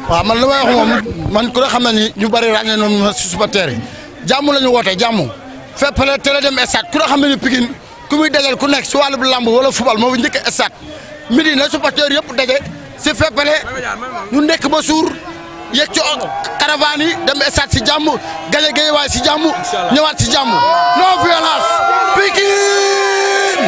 waaw man li may wax moom man ku ne xam na ni ñu bëri ràññee noonu ma si supporter yi jàmm la ñu woote jàmm fépp la teel a dem stade ku ne xam na ni Pikine ku muy dajal ku nekk si wàllu lamb wala football moo fi njëkk stade midi na supporter yëpp daje si féppale ñu nekk ba suur yegg ci caravane yi dem stade si jàmm gañe gañe waay si jàmm ñëwaat si jàmm non violence Pikine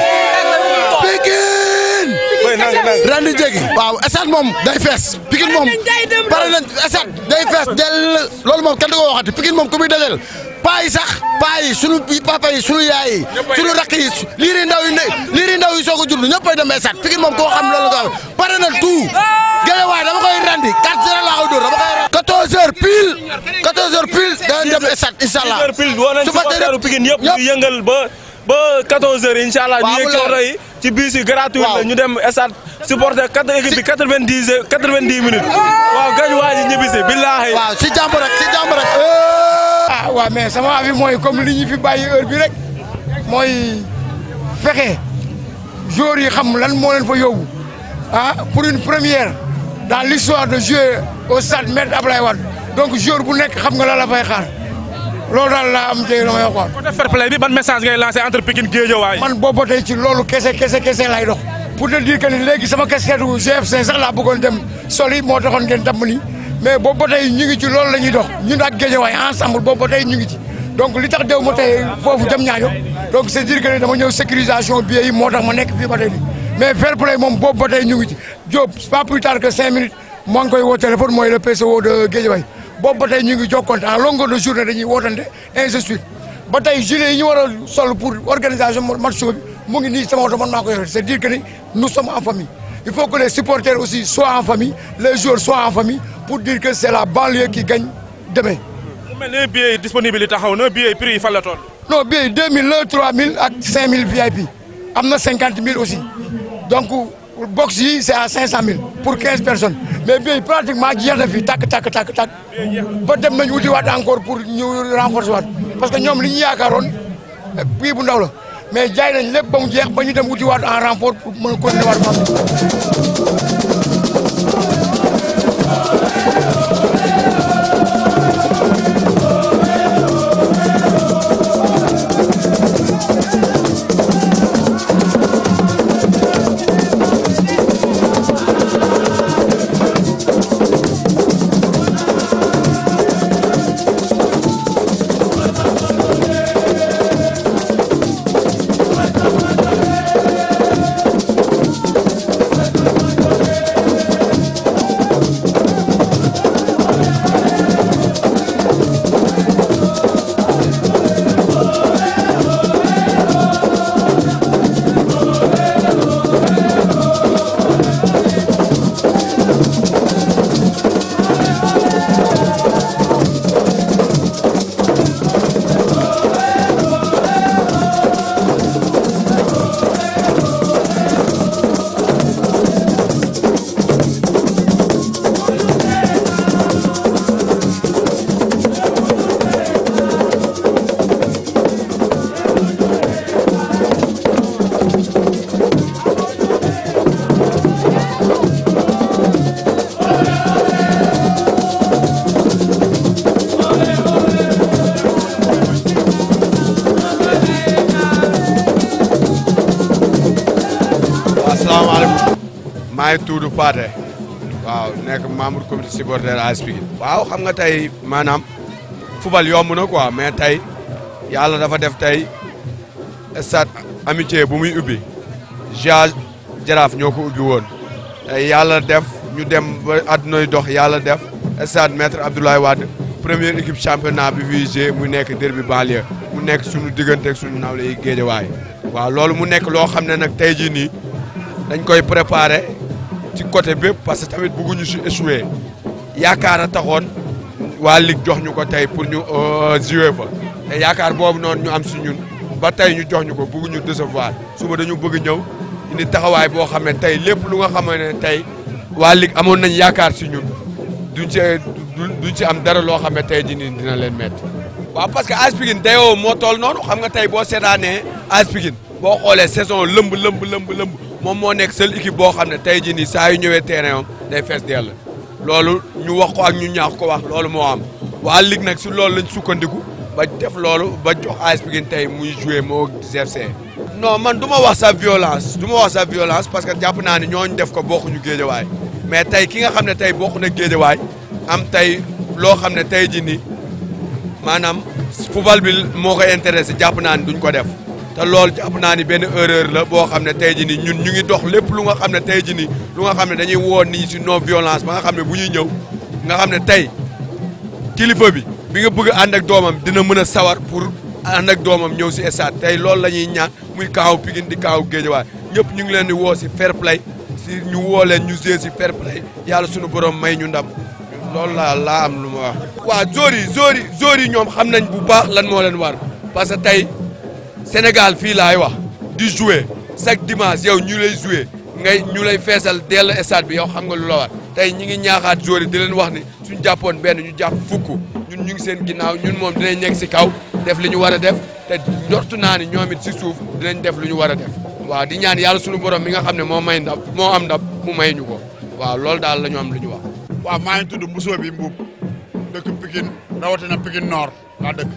Pikine rendi jégi waaw stade moom day fees Pikine moom pare nañ stade day fees del loolu moom kenn du ko waxati Pikine moom ku muy dajal paa yi sax paa yi sunu papa yi sunu yaay yi sunu rakk yi liiri ndaw yi liiri ndaw yi soog a judd ñëppay dem stade Pikine moom koo xam loolu nga pare na tout Guédiawaye dama koy randi 4 heures laa koy dóor dama koy randi 14 heures pile 14 heures pile danañ dem stade incha allah pile woo nañ supporteru Pikine yëpp ñu yëngal ba ba 14 heures incha allah ñu yëg ci oto yi ci bus yi gratuit la ñu dem stade supporter quatre équipe bi 90 heures 90 minutes waaw gañ waa ji ñibbisi billaahi waaw si jàmm rek si jàmm rek ah waaw mais sama avis mooy comme li ñu fi bàyyi heure bi rek mooy fexe joueurs yi xam lan moo leen fa yóbbu ah pour une première dans l'histoire de jouer au stade Maître Abdoulaye Wade donc joueur bu nekk xam nga la la fay xaar loolu daal laa am tey la may wax côté fair play bi ban message ngay lancé entre Pikine Guédiawaye man boobu tey ci loolu kese kese kese lay dox pour te dire que ni léegi sama casquette gu GFC sax laa bëggoon dem soli moo taxoon ngeen damm ni mais boobu ba tey ñu ngi ci loolu la ñuy dox ñun ak Guédiawaye ensemble boobu ba tey ñu ngi ci donc li tax dew ma tey foofu jëm ñaajo donc c'est dire que ni dama ñëw sécurisation billets yi moo tax ma nekk fii ba tey nii mais fair play moom boobu ba tey ñu ngi ci Diop pas plus tard que cinq minutes moo ngi koy woo téléphone mooy le PCO de Guédiawaye boobu ba tey ñu ngi jokkoonte en longueur de journée dañuy wootante ainsi de suite ba tey gilet yi ñu war a sol pour organisation match bi mu ngi nii sama oto man maa ko yore c'est dire que ni nous sommes en famille il faut que les supporters aussi soient en famille les joueurs soient en famille pour dire que c'est la banlieue qui gagne demain. mu mel ne billets yi disponible yi taxaw na billets yi prix yi fan la toll. non billets yi 2000 la 3000 ak 5000 VIP am na 50 000 aussi donc box yi c'est à 500 000 pour 15 personnes mais billets yi pratiquement jeex na fi tàkk tàkk tàkk tàkk ba dem nañu wutiwaat encore pour ñu renforcer waat parce que ñoom li ñu yaakaaroon bii bu ndaw la mais jaay nañ lépp ba mu jeex ba ñu dem wutiwaat en renfort pour mën a continuer waat maa ngi tudd Pathé waaw nekk membre comité supporter AS Pikine waaw xam nga tey maanaam football yomb na quoi mais tey yàlla dafa def tey stade amitié bu muy ubbi ja jaraaf ñoo ko ubbi woon tey yàlla def ñu dem ba àddunay dox yàlla def stade maître Abdoulaye Wade première équipe championnat bi fii joué mu nekk derby banlieue mu nekk suñu diggante ak suñu nawle yi Guédiawaye waaw loolu mu nekk loo xam ne nag tey jii nii dañ koy préparer ci côté bépp parce que tamit bëgguñu si échouer yaakaar a taxoon waa ligue jox ñu ko tey pour ñu jouer fa te yaakaar boobu noonu ñu am si ñun ba tey ñu jox ñu ko bëgguñu décevoir suba dañu bëgg ñëw indi taxawaay boo xam ne tey lépp lu nga xam ne tey waa ligue amoon nañ yaakaar si ñun duñ ci duñ ci am dara loo xam ne tey jii nii dina leen métti. waaw parce que AS Pikine dayoo moo toll noonu xam nga tey boo seetaanee AS Pikine boo xoolee saison lëmb lëmb lëmb lëmb moom moo nekk seule équipe boo xam ne tey jii nii saa yu ñëwee terrain am day fees dell loolu ñu wax ko ak ñu ñaax ko wax loolu moo am waa ligue nag si loolu lañ sukkandiku ba def loolu ba jox AS Pikine tey muy joué moo GFC. non man du ma wax sa violence du ma wax sa violence parce que jàpp naa ne ñooñu def ko bokkuñu géejawaay mais tey ki nga xam ne tey bokk na géejawaay am tey loo xam ne tey jii nii maanaam football bi moo ko intéressé jàpp naa ni duñ ko def te loolu jàpp naa ni benn erreur la boo xam ne tey jii nii ñun ñu ngi dox lépp lu nga xam ne tey jii nii lu nga xam ne dañuy woo nit ñi si non violence ba nga xam ne bu ñuy ñëw nga xam ne tey kilifa bi bi nga bëgg ànd ak doomam dina mën a sawar pour ànd ak doomam ñëw si stade tey loolu la ñuy ñaan muy kaaw Pikine di kaaw Géejawaay ñëpp ñu ngi leen di woo si fair play si ñu woo leen ñu jouer si fair play yàlla suñu borom may ñu ndam loolu laa laa am lu ma wax. waaw joueurs yi joueurs yi joueurs yi ñoom xam nañ bu baax lan moo leen war parce que tey Sénégal fii laay wax di jouer chaque dimanche yow ñu lay jouer ngay ñu lay feesal dell stade bi yow xam nga lu la war tey ñi ngi ñaaxaat joueurs yi di leen wax ni suñ jàppoon benn ñu jàpp fukk ñun ñu ngi seen ginnaaw ñun moom dinañ nekk si kaw def li ñu war a def te njortu naa ni ñoom it si suuf dinañ def lu ñu war a def waaw di ñaan yàlla suñu borom mi nga xam ne moo may ndam moo am ndam mu may ñu ko waaw loolu daal la ñu am lu ñu wax. waaw maa ngi tudd Moussa bi Mbuub dëkk Pikine rawatina Pikine Nord laa dëkk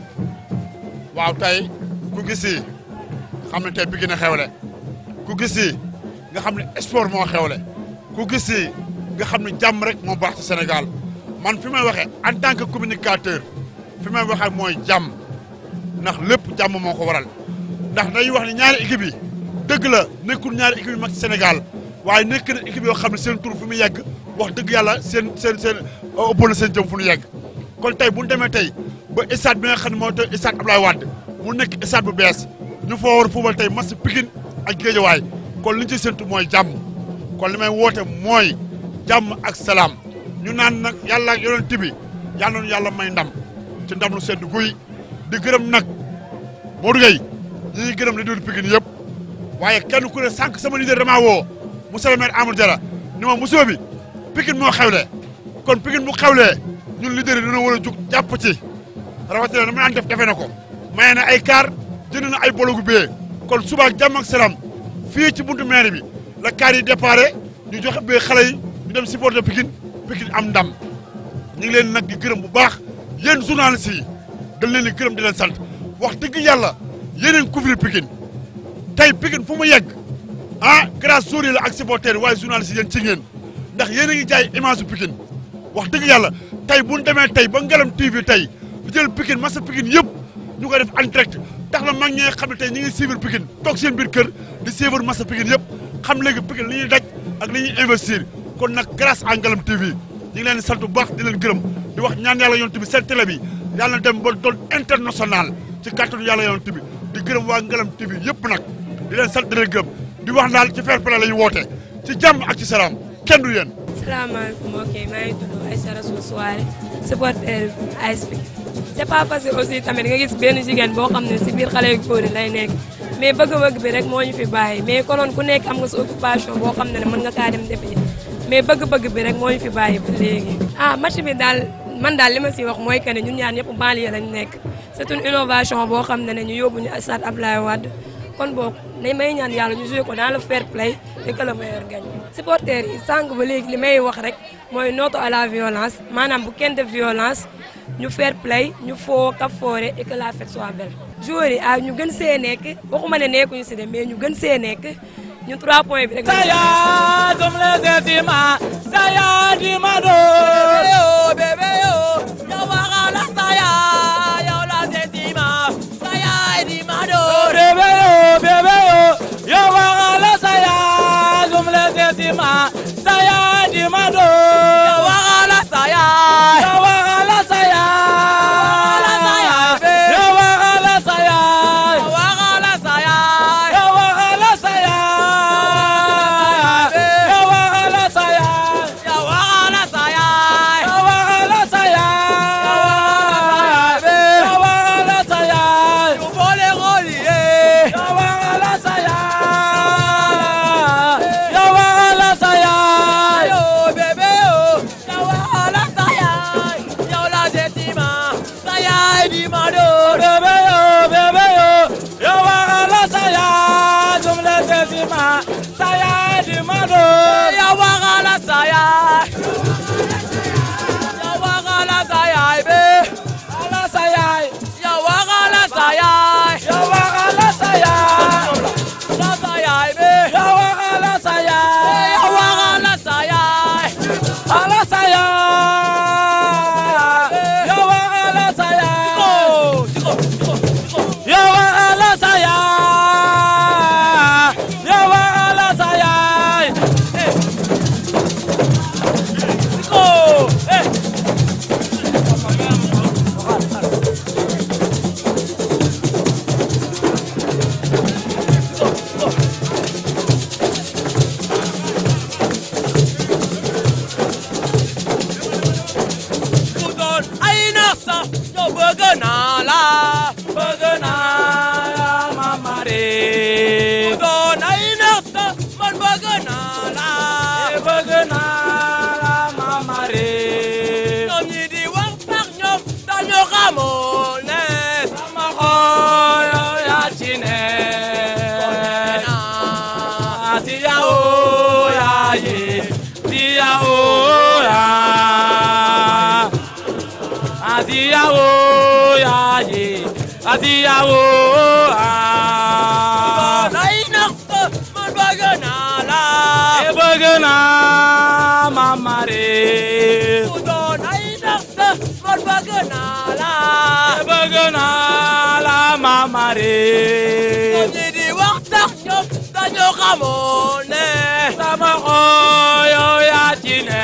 waaw tey ku gis yi xam ne tey Pikine a xewle ku gis yi nga xam ne sport moo xewle ku gis yi nga xam ne jàmm rek moo baax ci Sénégal man fi may waxee en tant que communicateur fi may waxee mooy jàmm ndax lépp jàmm moo ko waral ndax dañuy wax ne ñaari équipe yi dëgg la nekkul ñaari équipe yu mag ci Sénégal waaye nekk na équipe yoo xam ne seen tur fu mu yegg wax dëgg yàlla seen seen seen ëpp na seen jëm fu ñu yegg kon tey bu ñu demee tey ba stade bi nga xam ne mooy tey stade Abdoulaye Wade mu nekk stade bu bees ñu foo war a fubal tey match Pikine ak Guédiawaye kon li ñu ci séntu mooy jàmm kon li may woote mooy jàmm ak salaam ñu naan nag yàlla ak yonent bi yal na yàlla may ndam ci ndam lu sedd guy di gërëm nag Modou Gueye ñi ngi gërëm li dul Pikine yëpp waaye kenn ku ne sànq sama leader damaa woo monsieur le maire Amadou Diarra ni ma monsieur bi Pikine moo xewle kon Pikine bu xewlee ñun leader yi dina war a jug jàpp ci rawatina na mu naan def defe na ko maye na ay kaar jënd na ay bologu bee kon suba ak jàmm ak salaam fii ci buntu maire bi la kaar yi déparé ñu joxe bee xale yi ñu dem supporter Pikine Pikine am ndam ñu ngi leen nag di gërëm bu baax yéen journalistes yi dañ leen di gërëm di leen sant wax dëgg yàlla yeneen couvrir Pikine tey Pikine fu mu yegg ah grâce jour yi la ak supporters yi waaye journalistes yi yéen ci ngeen ndax yéen a ngi jaay image su Pikine wax dëgg yàlla tey bu ñu demee tey ba Ngalam TV tey di jël Pikine masa Pikine yëpp ñu koy def en direct tax na mag ñi nga xam ne tey ñi ngi suivre Pikine toog seen biir kër di suivre masa Pikine yëpp xam léegi Pikine li ñuy daj ak li ñuy investir kon nag grâce à Ngalam TV ñu ngi leen di sant bu baax di leen gërëm di wax ñaan yàlla yonent bi seen télé bi yàlla na dem ba doon international ci kàttanu yàlla yonent bi di gërëm waa Ngalam TV yëpp nag di leen sant di leen gërëm di wax daal ci fair play la ñu woote ci jàmm ak ci salaam kenn du yéen. salaamaaleykum ok maa ngi tudd Aïssa Rassoul Souare supporter AS Pikine c'est pas facile aussi tamit nga gis benn jigéen boo xam ne si biir xale yu góor yi lay nekk mais bëgg-bëgg bi rek moo ñu fi bàyyi mais konoon ku nekk am nga sa occupation boo xam ne ne mën nga kaa dem defi mais bëgg-bëgg bi rek moo ñu fi bàyyi ba léegi. ah match bi daal man daal li ma si wax mooy que ne ñun ñaar ñëpp banlieue lañ nekk c'est une innovation boo xam ne ne ñu yóbbu ñu stade Abdoulaye Wade kon boog nañ may ñaan yàlla ñu joué ko dans le fair play et que le meilleur gagne. supporters yi sànq ba léegi li may wax rek mooy noto à la violence maanaam bu kenn def violence ñu fair play ñu foo kaf foore et que la fête soit belle. joueurs yi ah ñu gën see nekk waxuma ne nekkuñu si de mais ñu gën see nekk ñu 3 points bi rek. saya som les estima saya di mado yo bébé yo yo wagala saya yo las estima saya di mado bébé yo bébé yo yo wagala saya som les estima saya di mado yo wagala saya yo wagala saya yo wagala saya yo wagala saya yo wagala saya yo wagala saya yo wagala saya yo wagala saya yo wagala saya yo vole golie yo wagala saya yo wagala saya yo bebe yo yo wagala saya yo la setima saya di mado bebe yo bebe yo yo wagala saya zum le setima saya di mado yo wagala saya bëgg naa la bëgg naa la mamare doon ay nax man bëgg naa la bëgg naa la mamare ñoom ñi di wax sax ñoom dañu xamoon ne sama xol yow yaa ci ne si yawo yaa yi si yawo yaa asiyawo yaye asiyawo aa. nay na man bëgg naa la. e bëgg naa mama re. doon nay na man bëgg naa la. e bëgg naa la mama re. ñoom ñi di wax sax ñoom dañu xamoon ne. sama xol yow yaa ci ne.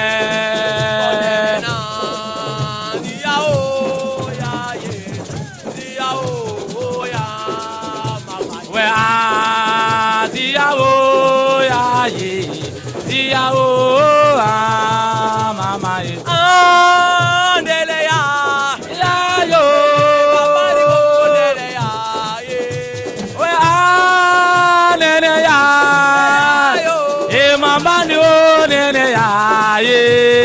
we a ziyawo ya ye ziyawo a mama ye. Andele ya ya yo. Babari wo ndele ya ye. We a nene ya yo. E mama ni o nene ya ye.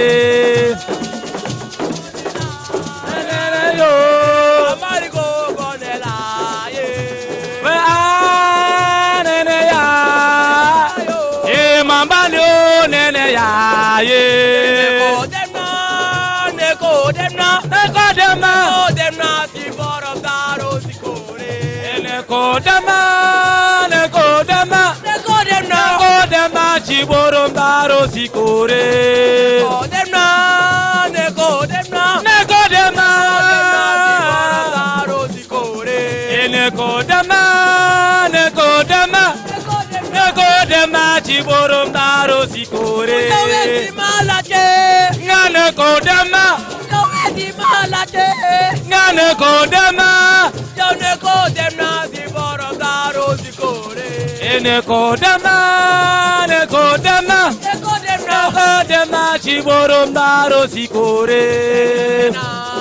Nene yo. Babari go go nela ye. We a nene ya. E mama ni o nene ya ye. Neko demna, neko demna, neko demna, neko demna si borom daro si kore. Neko demna, neko demna, neko demna, neko demna si borom daro si kore. Neko demna, neko demna, neko demna, daro si kore. Neko demna, neko demna, neko demna si borom daro si kore. Nga neko demna. Nga neko demna. Neko demna, neko demna, neko demna si borom daro si kore.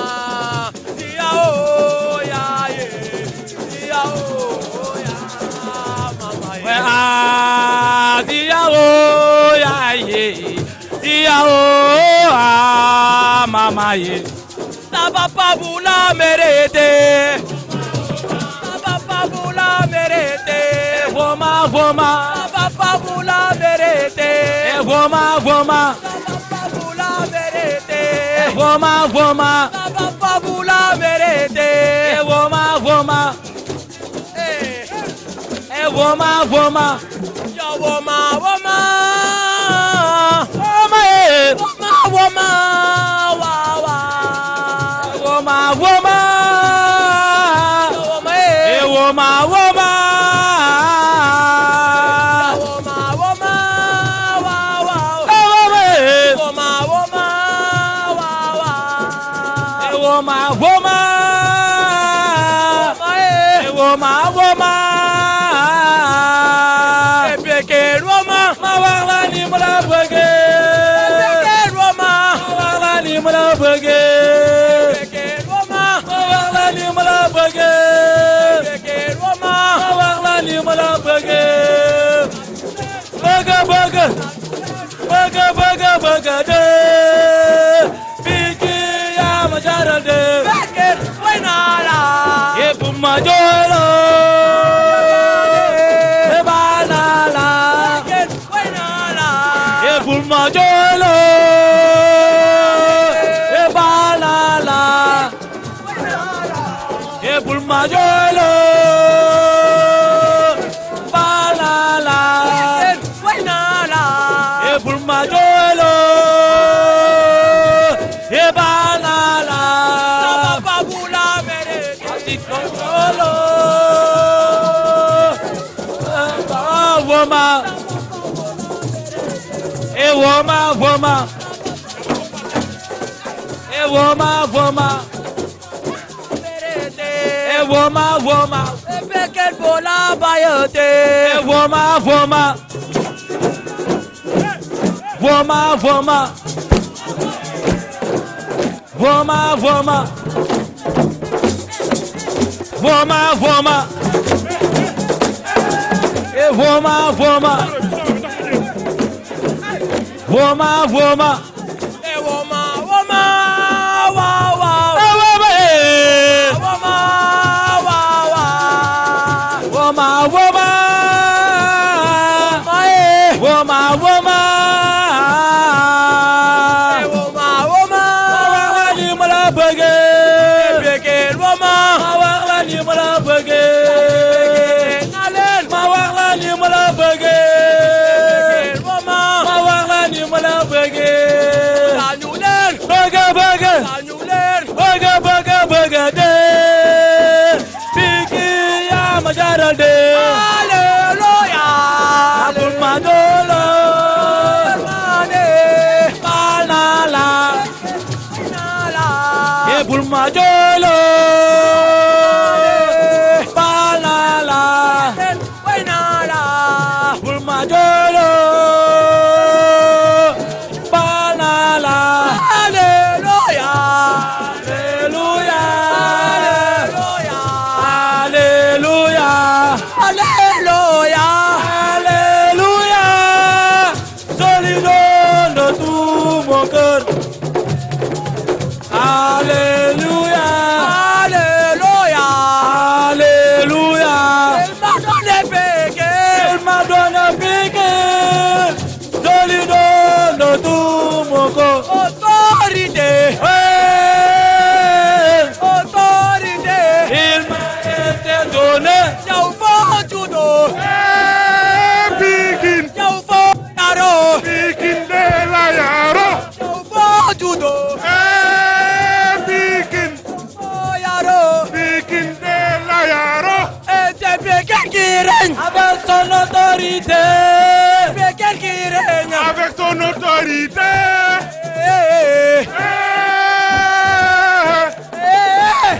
We a ziyawo ya ye, ziyawo a mama ye. Saba pabula merete. Saba pabula merete. Voma voma. Saba pabula merete. Voma voma. Saba pabula merete. Voma voma. Saba pabula merete. Voma voma. Eh, woma woma. Yo woma woma. Woma eh. Woma woma. Wa wa. Woma woma. Yo woma eh. Eh woma woma. Woma woma. Wa wa. Eh woma eh. Woma woma. Wa wa. Eh woma woma. Woma eh. Eh woma woma. Epeke Roma. Ma wax la ni mu la bëggee. Epeke Roma. Ma wax la ni mu la bëggee. Epeke Roma. Ma wax la ni mu la bëggee. Epeke Roma. Ma wax la ni mu la bëggee. Bëgg bëgg. Bëgg bëgg bëgg de. Biki yaa ma jaral de. Epeke way naa la. Yépp ma jooyloo. Ebanala, Ebulma Jolo, Ebanala, Ebulma Jolo, Banala, Ebulma Jolo, Ebanala, Jolo. Woma, e woma, woma, e woma, woma, e woma, woma, e peket bola bayote, e woma, woma, woma, woma, woma, woma. Voma, voma. E voma, voma. Voma, voma. E woma, woma, wa, wa. E voma, eh. Woma, wa, wa. Voma, voma. Voma, voma. E woma, woma. Ma wax la ni ma la bëggee. Begel woma. Ma wax la ni ma la bëggee. Na leen. Ma wax la ni ma la bëggee. Begel woma. Ma wax la ni ma la bëggee. Dañu leen. Bëgg bëgg. Dañu leen. bëgg bëgg bëgg dee. Piki yaa ma jaral dee. Alléluia. Abul ma doolo. Mane. Baal naa la. Nala. Ebul ma doolo. Baal naa la. Way nala. Abul ma doolo. Baal naa la. Alléluia. Alléluia. Alléluia. Alléluia. Alléluia. Alléluia. Solido de tout mon cœur. Alléluia. Alléluia. Alléluia. Elle m'a donné péché. Elle m'a donné piqué. Solido de tout mon cœur. Autorité. Ouais. Autorité. Il m'a été donné. Yow foo judo. Pikin Yow foo yaroo. Pikin de la yaro Yow foo judo. Pikin Foo yaroo. Pikin de la yaro Et c'est péché qui règne. Avec son autorité. Péché qui règne. avec ton autorité. Eh, eh, Eh, eh.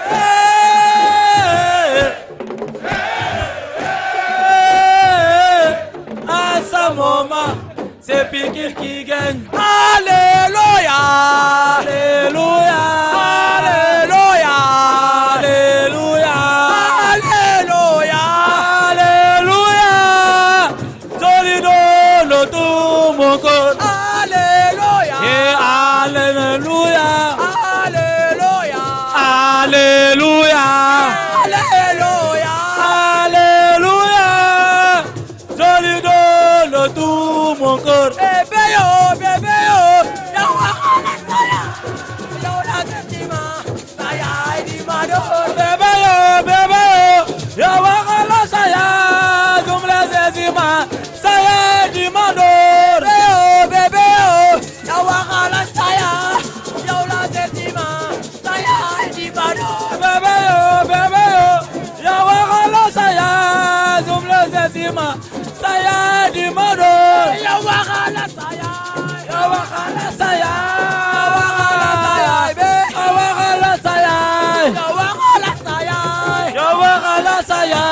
À ce moment, c'est Pikine qui gagne. Alléluia. Alléluia. Alléluia. Alléluia. Alléluia. Alléluia. Solido le tout mon corps. Alléluia. Et Alléluia. Alléluia. Alléluia. Alléluia. Alléluia. Solido le tout mon corps. Bébé yo, bébé yo. Yow waxana saya. Yow la sentima. Saya di mado. Bébé yo, bébé yo, yo wakala saya, jumla zezima, saya di mandor. Bébé yo, bébé yo. Yow waxana saya. Yow la sentima. Saya di mado. Bébé yo, bébé yo, yo wakala saya, jumla zezima, saya di mandor. Yow waxana saya. Yo wakala saya, Yow waxana saya, be. yo wakala saya, Yow waxana saya. yo wakala saya,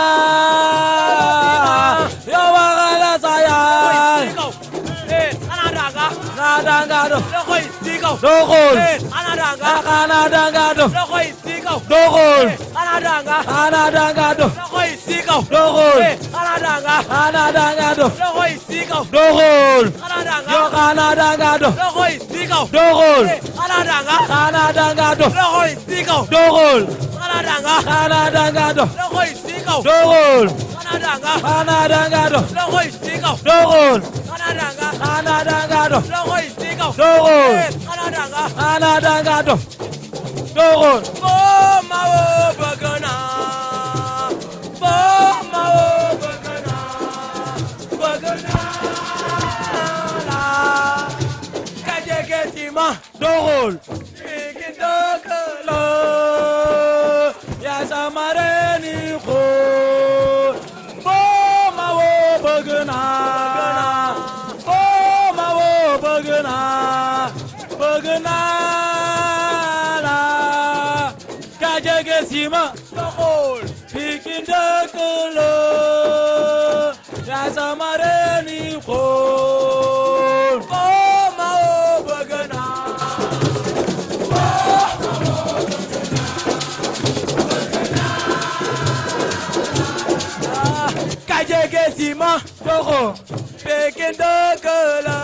yo wakala saya. Eh, ana daga. Nadangado, Loxo yi si kaw. doxol. Eh, ana daga. Akana dangado, Loxo yi si kaw. doxol. Ana daga. Ana dangado, Loxo yi si kaw. doxol. Eh, ana daga. Ana dangado, Loxo yi si kaw. doxol. Ana daga. Yo kana dangado, Loxo yi si kaw. doxol. Eh, ana daga. Kana dangado, Loxo yi si kaw. doxol. Ana daga. Kana dangado, Loxo yi si kaw. doxol. Ana daga. Kana dangado, Loxo yi si kaw. doxol. Ana daga. Kana dangado, Loxo yi si kaw. doxol. Eh, ana daga. Kana dangado, doxol. Foo ma woo bëgg naa. Foo ma woo bëgg naa. Bëgg naa la. Ka jege ci ma. Doxol. Pikin dëkk la. Ya sama reni xool. Foo ma woo bëgg naa. Foo ma woo bëgg naa. Bëgg naa la. Ka jege si ma. Doxul. Pikin dëkk la. Ya sama reni xool. Foo ma woo bëgg naa. Coxo Pekin dëkk la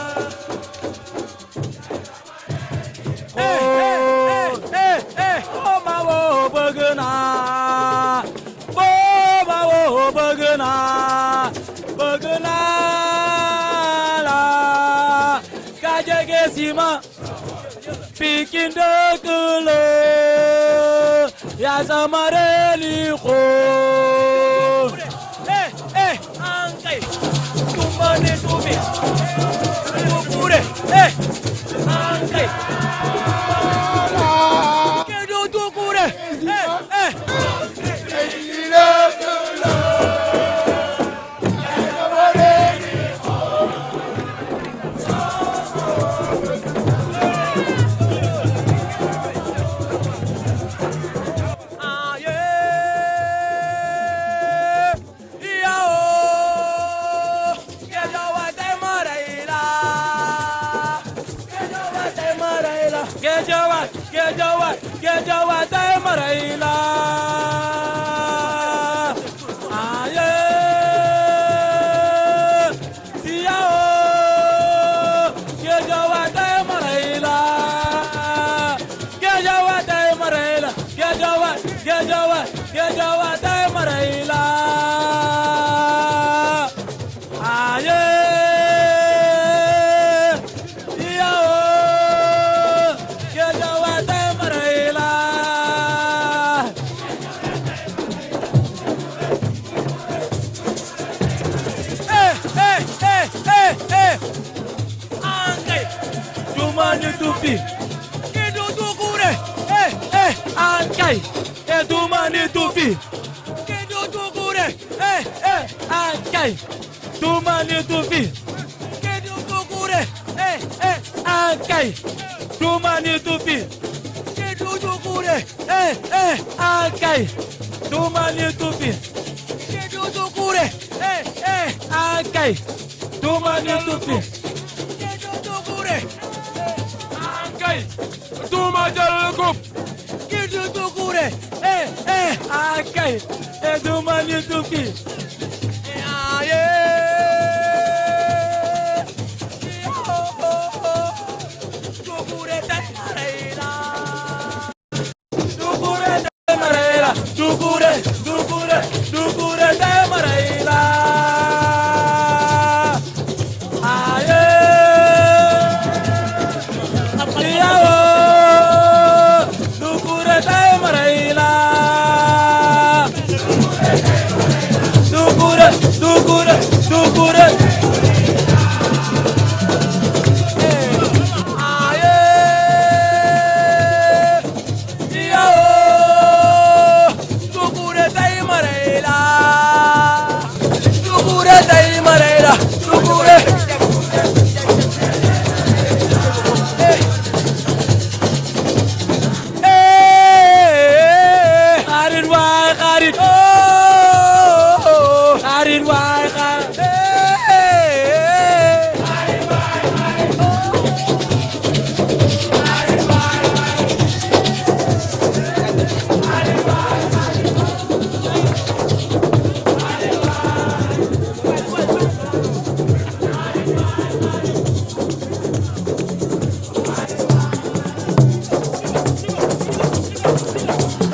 eh eh eh boo ma woo bëgg naa boo ma woo bëgg naa bëgg naa la ka jege si ma Pikin dëkk la yaa sama reeni xool eh eh ankay tumba ne tubi tukure eh ankay kedu tukure eh eh Gejawa, gejawa, gejawa, tay maraila. Aye, siao, gejawa, tay maraila. Gejawa, tay maraila, gejawa, gejawa, gejawa, tay maraila. Aye, siao, gejawa, tay maraila. eh, eh, eh, eh, eh. Angkai, cuma ditupi. Itu tukure. Eh, eh, angkai, eh cuma ditupi. Itu tukure. Eh, eh, angkai, cuma ditupi. Itu tukure. Eh, eh, angkai, cuma ditupi. Itu tukure. Eh, eh, angkai, cuma ditupi. Itu tukure. Eh, eh, angkai, cuma ditupi. Itu tukure. Angkai, cuma jalgup. Itu tukure. Eh, eh, angkai, eh cuma ditupi.